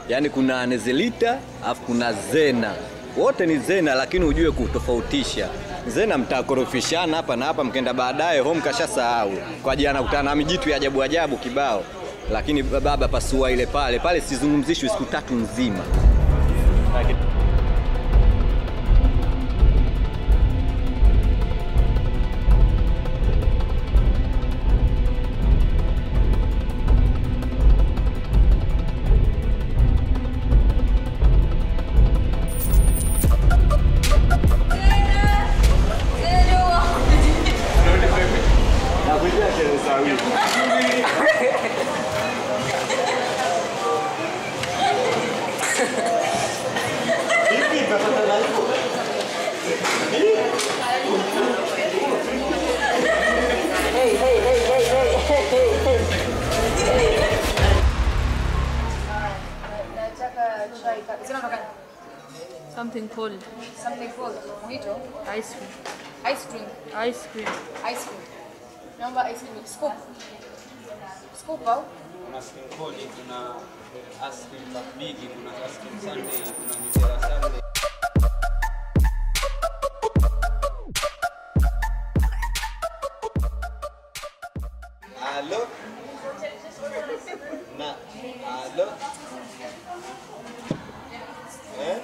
yaani kuna Nezelita alafu kuna Zena, wote ni Zena, lakini ujue kutofautisha. Zena mtakorofishana hapa na hapa, mkenda baadaye home kashasahau kwa ajili anakutana na mijitu ya ajabu ajabu kibao, lakini baba pasua ile pale pale, sizungumzishwi siku tatu nzima. Nataka chai ka- zina unataka Something cold. something cold. Mojito, Ice cream. ice cream, Ice cream. ice cream. Naomba ice cream. Scoop. Scoop au? kuna skim kodi, kuna ice cream bigi, kuna ice cream sunday, kuna mitera sunday. Halo. Na halo. Eh?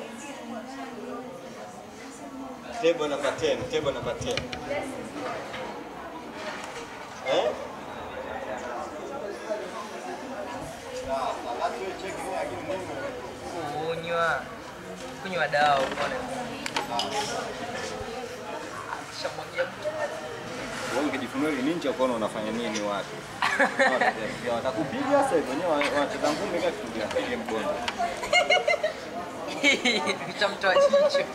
Table number 10, table number 10. Eh? kunywa kunywa dawa uone shamwagia Wewe ukijifunua ile ninja ukaona unafanya nini watu? Watakupiga sasa hivyo wenyewe wanacheza ngumi kama kitu gani? Pige mgongo. kishamtoa jicho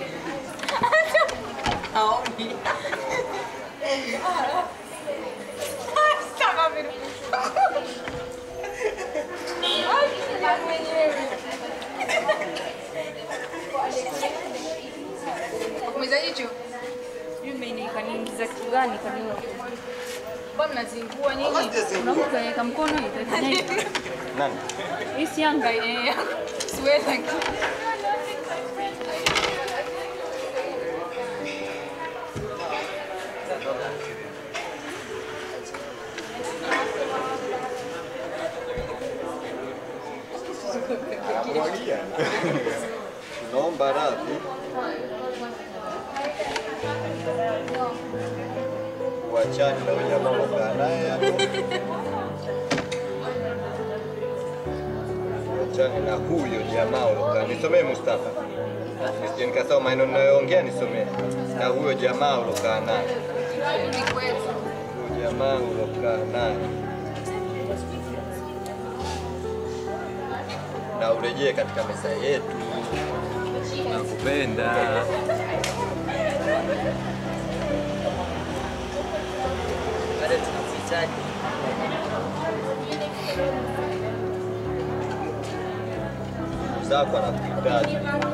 aoni Kumeza jicho. Sijui kaniingiza kitu gani kaniwa. Mbona mnazingua nyinyi? Kuna mtu kaweka mkono ikafanya hivi. Nani? Hii si Yanga hii. Eh, siwezi. Anamwagia. Tunaomba radhi. Wachani na wanyama wanaokaa naye hapo. Wachani na huyo jamaa ulokaa. Nisomee Mustafa. Nisije nikasahau maneno ninayoongea nisomee. Na huyo jamaa ulokaa naye. Ni kweli. Huyo jamaa ulokaa naye. Na urejee katika meza yetu. Nakupenda. baada tunakuhitaji zako anakuhitaji.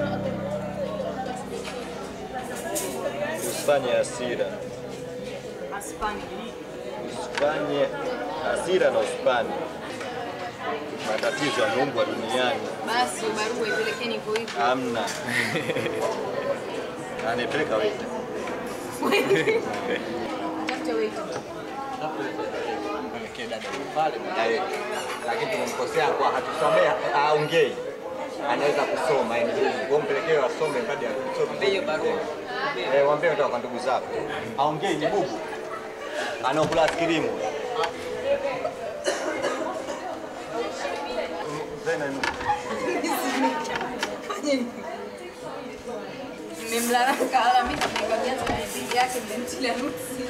Usifanye hasira, Aspani. usifanye hasira na usipane. Matatizo yameumbwa duniani, Basi barua ipelekeni hivyo hivyo. hamna anayepeleka wewe. Tafute wetu. Mwelekee dada yule pale baadaye, lakini tumemkosea kwa hatusomea, aongei anaweza kusoma yani, wewe mpelekee asome kadi ya kusoma. hiyo barua Eh, waambie kutoka kwa ndugu zako. Aongei ni bubu. Anaokula askirimu. Zena ni Nimemlalaka alamika nikamwambia sana bibi yake nimemtilia nuksi.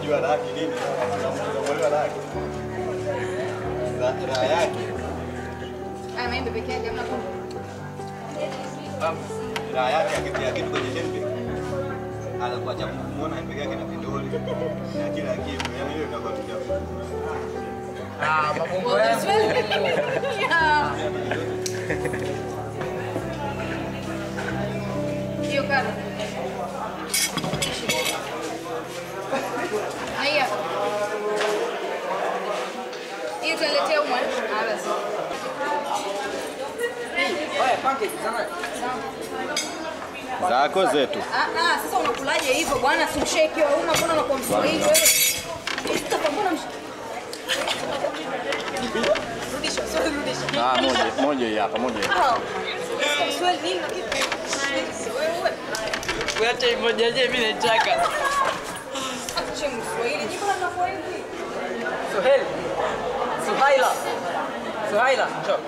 unajua raha yake nini? Unajua raha yake. Ra- Raha yake, Haya maembe peke yake hamna kunde. raha yake akitia kitu kwenye handbag. Anakuwa cha kumuona handbag yake na vidole na kila kitu. Yaani hiyo inakuwa kitu. Ah, mabongo Well, yangu. this way. Yeah. Hiyo kado. Na hii hapa. Hii utaletea umwe. Ah, basi. Oya, pancake sana. Zako zetu. Ah, ah, sasa unakulaje hivyo bwana? Si msheki wa umma, mbona unakuwa mswahili wewe? Mustafa, mbona msh- Rudisha, sorry, rudisha. Ah, moja moja hii hapa, moja hii. Ah, Mswahili nini lakini? Wewe, Kuacha moja je mimi nataka. acha Mswahili. Jiko la mnakuwa hivi. Suhail. Suhaila. Suhaila, njoo.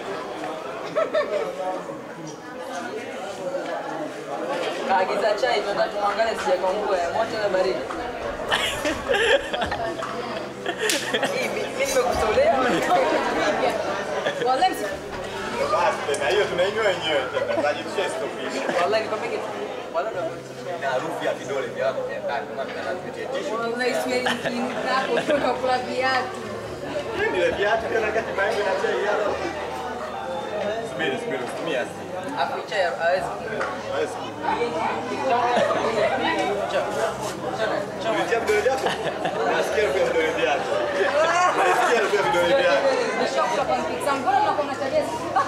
Kaagiza chai tunataka tuangalie sijakaungua ya moto na baridi. Hii mi- mimi nimekutolea. Wallahi msi- Basi tena hiyo tunainywa wenyewe tena. Tunajifisha stopisha. Wallahi nikwambia kitu. Wallahi ndio Na harufu ya vidole vyako vya ndani kama tunapitia tishu. wallahi Swahili kinako ukiwa unakula viatu. Ile viatu tena kati maembe na chai hapa. Subiri, subiri, usitumie asili. afu chai hawezi. Hawezi. Njoo. Njoo. Ulitia vidole vyako? Nasikia harufu ya vidole vyako. Nasikia harufu ya vidole vyako. Nishakuta pancakes zangu. Mbona mnakuwa mnatabia?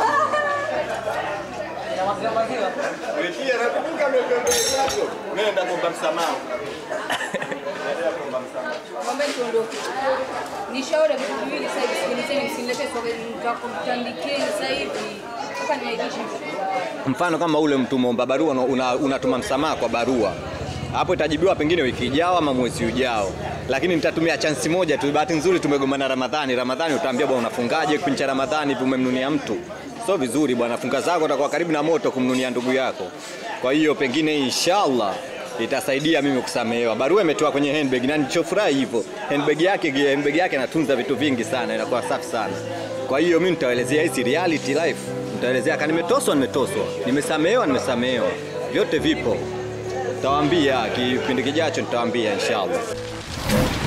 Na maziwa maziwa. Ulitia na kufunga vidole vyako. Nenda kuomba msamaha. Nenda kuomba msamaha. Mwambie tuondoke. Nishauri vitu viwili sasa hivi, sikilizeni, msiniletee swali, nitakutandikieni sasa hivi. Mpaka niaibishe. Mfano kama ule mtu muomba barua una- una- unatuma msamaha kwa barua, hapo itajibiwa pengine wiki ijao ama mwezi ujao, lakini nitatumia chansi moja tu. Bahati nzuri tumegombana Ramadhani. Ramadhani utaambia bwana, unafungaje kipindi cha Ramadhani hivi umemnunia mtu? Sio vizuri bwana, funga zako utakuwa karibu na moto kumnunia ndugu yako. Kwa hiyo pengine inshallah itasaidia mimi kusamehewa. Barua imetoa kwenye handbag na nilichofurahi hivyo, handbag yake handbag yake anatunza vitu vingi sana, inakuwa safi sana. Kwa hiyo mimi nitawaelezea hizi reality life, nitaelezea kama nimetoswa, nimetoswa, nimesamehewa, nimesamehewa, vyote vipo. Nitawaambia kipindi kijacho, nitawaambia inshallah.